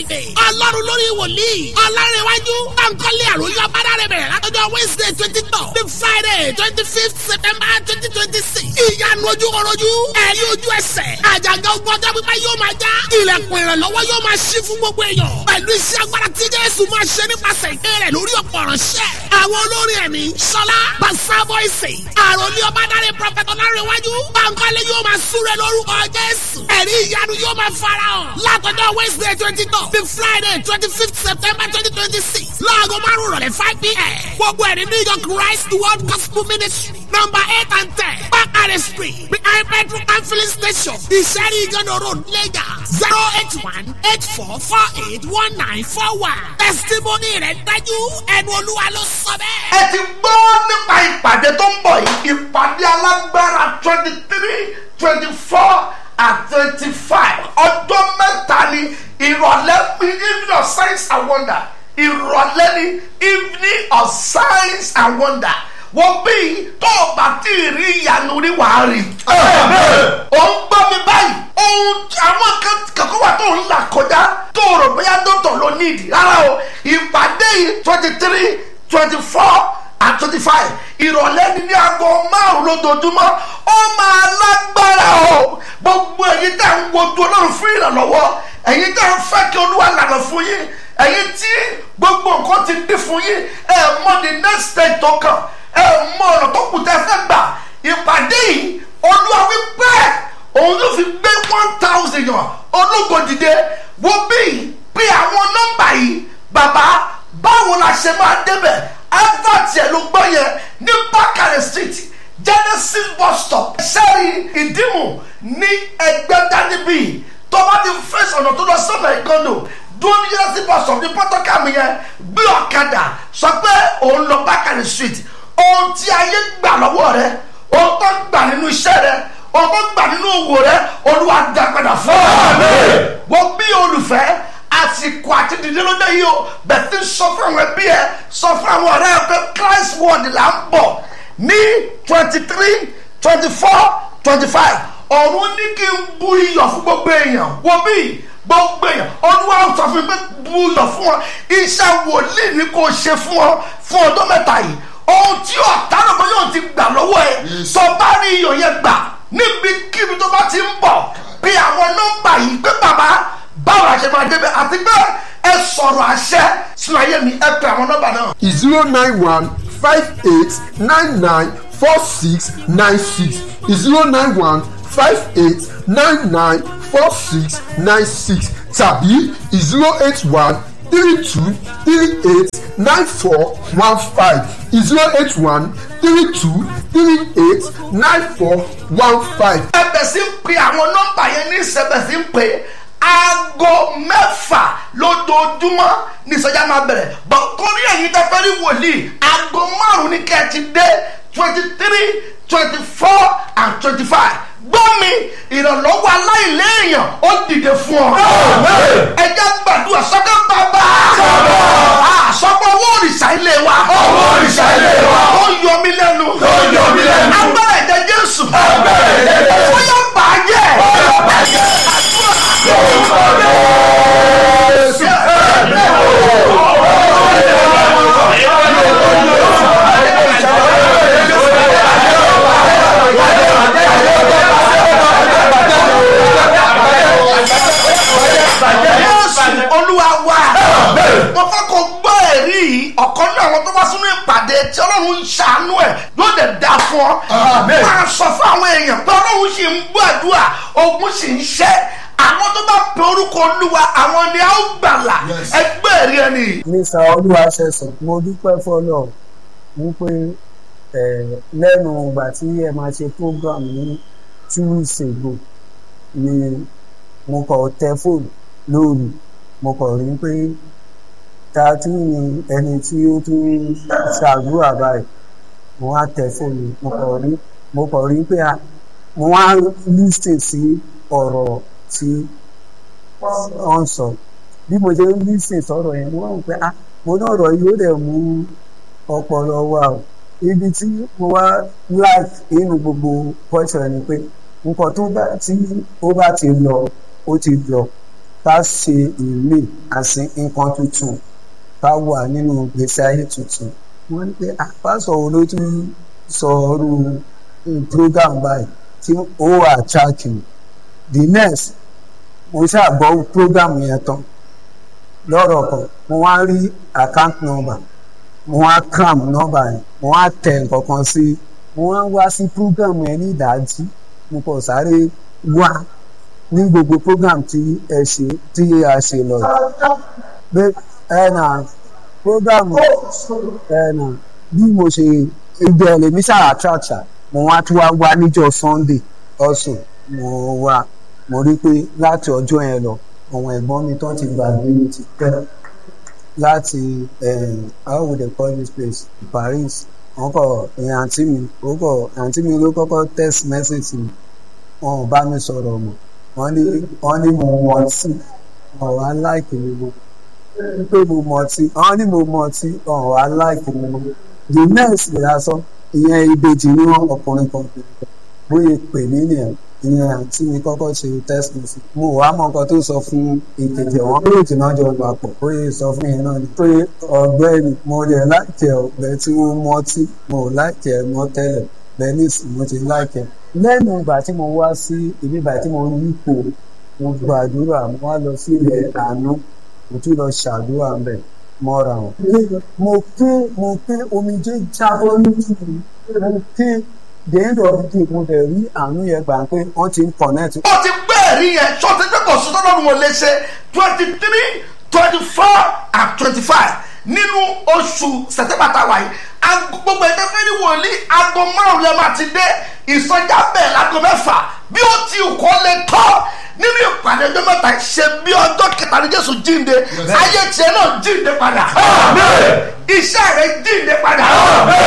friday ọlọ́run lórí wòlíì ọlọ́rẹ̀wájú báńkọ́lé àròyé ọ̀bádà rẹ̀ bẹ̀rẹ̀ látọjọ́ wednesday twenty two the friday twenty fifth september twenty twenty six ìyanu ojú kọrojú ẹ̀rí ojú ẹsẹ̀ àjàgà ogun ọjọ́ pípẹ́ yóò máa já ilẹ̀kùn ìrànlọ́wọ́ yóò máa ṣí fún gbogbo èèyàn pẹ̀lú iṣẹ́ agbára tí jésù máa ṣe nípasẹ̀ ìké rẹ̀ lórí ọ̀pọ̀ ọ̀ránṣẹ́ àwọn olórin ẹ̀mí sọlá basa voice àròlé ọ̀bádàrẹ prọfẹ̀t ọlárẹ̀wájú báńkọ́lé yóò máa súré lórúkọ jésù ẹ̀rí ìyanu yóò máa farahàn látọjọ́ wednesday twenty two the friday twenty fifth september twenty twenty six láago márùn rọ̀lẹ́ five pm gbogbo ẹ̀rí new york christ world gospel ministry number eight and ten bakare street behind petrol and filling station ìṣẹ́rí ìgànnà road lagos zero eight one eight four four eight one nine four one testimony rẹ̀ dájú ẹnu olúwa ló sọ bẹ́ẹ̀. ẹ ti gbọ́ nípa ìpàdé tó ń bọ̀ yìí ìpàdé alágbára twenty three twenty four and twenty five ọjọ́ mẹ́ta ni ìrọ̀lẹ́ evening of science and wonder ìrọ̀lẹ́ ni evening of science and wonder wọ́n bí tó o bá tí ì rí ìyanu rí wàá rí. ó ń gbọ́ mi báyìí ohun àwọn kankan wà tó ń là kọjá tó o rò bóyá dọ́tọ̀ ló ní ìdí rárá o ìpàdé yìí twenty three twenty four and twenty five ìrọ̀lẹ́ ni ní aago márùn-ún lójoojúmọ́ ó máa lágbára o gbogbo ẹ̀yin tẹ̀ ń wojú ọlọ́run fún ìrànlọ́wọ́ ẹ̀yin tẹ̀ ń fẹ́ kí olúwa lànà fún yín ẹ̀yin tí gbogbo nǹkan ti dín fún yín ẹ̀ mọ the next stage tó kàn ẹ̀ mọ ọ̀nà tó kù tẹ́ fẹ́ gbà ìpàdé yìí olúwa wípé òun yóò fi gbé one thousand yàn ológo dìde wo bí bí àwọn nọ́mbà yìí bàbá báwo la ṣe máa débẹ̀ advert yẹn ló gbọ́ yẹn ní bákàrẹ̀ street genesis bus stop sẹ́rí ìdímù ní ẹgbẹ́dá níbí tó bá ti fèsì ọ̀nà tó lọ sọ́nà ìkànnì dúró ní genesis bus stop ní pọ́tọ́kàmù yẹn gbé ọ̀kadà sọ pé òun lọ bákàrẹ̀ street ohun tí ayé gbà lọ́wọ́ rẹ ohun tó gbà nínú iṣẹ́ rẹ ohun tó gbà nínú òwò rẹ olúwa dá padà fún ọ. wọ́n bí olùfẹ́ àsìkò àti dìde ló dé yìí o bẹ̀ẹ́ ti sọ fún àwọn ẹbí ẹ sọ fún àwọn ọ̀rẹ́ ẹ pé christ word là ń bọ̀ ní twenty three twenty four twenty five ọ̀run ní kí n bu iyọ̀ fún gbogbo èèyàn wo bí gbogbo èèyàn olúwa sọ fún mi pé bu iyọ̀ fún ọ iṣẹ́ wòlíì ni kò ṣe fún ọ fún ọdún mẹ́ta yìí ohun tí ọ̀tá lọ́mọ yóò ti gbà lọ́wọ́ ẹ sọ bá rí iyọ̀ yẹn gbà níbikíbi tó bá ti ń bọ̀ bí àwọn nọ́mbà yìí pé bàbá báwo la ṣe máa débẹ̀ àti pé ẹ sọ̀rọ̀ àṣẹ sínú ayé mi ẹ pè àwọn nọ́mbà náà. zero nine one five eight nine nine four six nine six zero nine one five eight nine nine four six nine six tàbí zero eight one three two three eight nine four one five zero eight one three two three eight nine four one five. ẹ bẹ̀ sí ń pe àwọn nọ́mbà yẹn ní ìṣẹ̀bẹ̀ sí ń pè é aago mẹ́fà lójoojúmọ́ ní ìsọjá máa bẹ̀rẹ̀ bọ̀ torí ẹ̀yin tẹ́ fẹ́ rí wòlíì aago márùn-ún ní kẹ́ ẹ ti dé twenty three twenty four and twenty five gbọ́ mi ìrànlọ́wọ́ aláìléèyàn ó dìde fún ọ. ẹ jẹ́ gbàdúrà sọ́kẹ́ bàbá. àsọpọ̀ owó òrìṣà ilé wa. owó òrìṣà ilé wa. ó yọ mí lẹ́nu. ó yọ mí lẹ́nu. agbára ẹ̀jẹ̀ jésù. agbára ẹ̀jẹ̀ jésù. ó yọ bàjẹ́. ó yọ bàjẹ́. lórúkọ jésù. ẹ̀mí o. jésù olúwa wa. mo fẹ́ kó gbọ́ ẹ̀rí yìí ọ̀kan náà àwọn tó wá sínú ìpàdé tí ọlọ́run ń ṣàánú ẹ̀ yóò dẹ̀ da fún ọ. máa sọ fún àwọn èèyàn pé ọlọ́run sì ń gbàdúrà ogun sì ń ṣẹ́ àwọn tó bá pe orúkọ olúwa àwọn ni a ó gbàlà ẹgbẹ́ ẹ̀rí ẹni. mísà olúwa ṣẹ̀sán mo dúpẹ́ fọlọ́ wípé lẹ́nu ìgbà tí ẹ máa ṣe program ní two weeks ago ni mo kọ̀ tẹ fóònù lóru mo kọ̀ rí pé ta tún ni ẹni tí ó tún ṣàdúrà báyìí mo wá tẹ fóònù mo kọ̀ rí mo kọ̀ rí pé mo wá lísìn sí ọ̀rọ̀ tí wọ́n sọ bí mo ṣe ń lísìn sọ̀rọ̀ yẹn mo wá wò pé ah mo ní ọ̀rọ̀ yìí ó dẹ̀ mú ọpọlọ wa o ibi tí mo wá like nínú gbogbo question ni pé nǹkan tó bá tí ó bá ti lọ ó ti lọ ká ṣe ìmí àti nǹkan tuntun ká wà nínú gbèsè ayé tuntun wọ́n ní pé àpáṣọ wo ló tún sọ ọ́rú program báyìí tí ó wà tracking the next mo ṣàgbọ́ program yẹn tán lọ́rọ̀ kan mo wá rí account number mo wá cram number yẹn mo wá tẹ̀ nǹkan kan sí mo wá wá sí program yẹn ní ìdájí mo kàn sáré wá ní gbogbo program tí ẹ ṣe tí a ṣe lọ pé ẹ nà program ẹ nà bí mo ṣe ibi ẹ lè mi ṣáà àtúràtà mo wá tún wá wá níjọ́ sunday also mo wá mo rí pé láti ọjọ́ yẹn lọ àwọn ẹ̀gbọ́n mi tó ti gbàgbé mi ti pẹ́ láti how would they call this place paris wọn kọ ìyẹn àǹtí mi ó kọ àǹtí mi ló kọ́kọ́ text message mi wọn ò bá mi sọ̀rọ̀ mọ́ wọ́n ní wọ́n ní mo mọ̀ ọtí wọn ò wá láìkì mi mọ́ pé mo mọ̀ ọtí wọ́n ní mo mọ̀ ọtí wọn ò wá láìkì mi mọ́ the next ìyàsọ ìyẹn ìbejì ní wọn ọkùnrin kan bóyá pè mí nìyẹn ìyẹn àǹtí mi kọ́kọ́ ṣe test message mo wàá mọ nǹkan tó sọ fún ìkejì àwọn méjèèjì náà jọ gbà pọ̀ bóyá sọ fún yẹn náà ni pé ọ̀gbẹ́ni mo lè láìkẹ́ ọ̀gbẹ́ tí wọ́n mọ ọtí mo ò láìkẹ́ mọ́ tẹ́lẹ̀ bẹ́ẹ̀ ní ìsìn mo ti láìkẹ́ lẹ́nu ìgbà tí mo wá sí ibi ìgbà tí mo rí ipò mo gbàdúrà mo wá lọ sí ilẹ̀ àánú mo tún lọ ṣàdúrà mbẹ̀ mọ́ra wọn. mo ké mo ké omijé jábọ́ lójú mi mo ké the end of the day mo dẹ̀ rí àánú yẹn gbà pé wọ́n ti ń connect. ó ti gbé ẹ̀rí yẹn ṣọ́ọ̀tì pé kò sọ́dọ̀ lọ́rùn wọn lè ṣe twenty three twenty four and twenty five nínú oṣù sẹ̀tẹ́bà táwa yìí gbogbo ẹgbẹ́ fẹ́ ní wòlíì aago márùn-ún lẹ́ẹ̀ máa ti dé ìsọjá bẹ́ẹ̀ láago mẹ́fà bí ó ti kọ́ lè tọ́ nínú ìpàdé ọjọ́ mẹ́ta ṣe bí ọjọ́ kẹta ní jésù jíǹde ayé tiẹ̀ náà jíǹde padà iṣẹ́ rẹ̀ jíǹde padà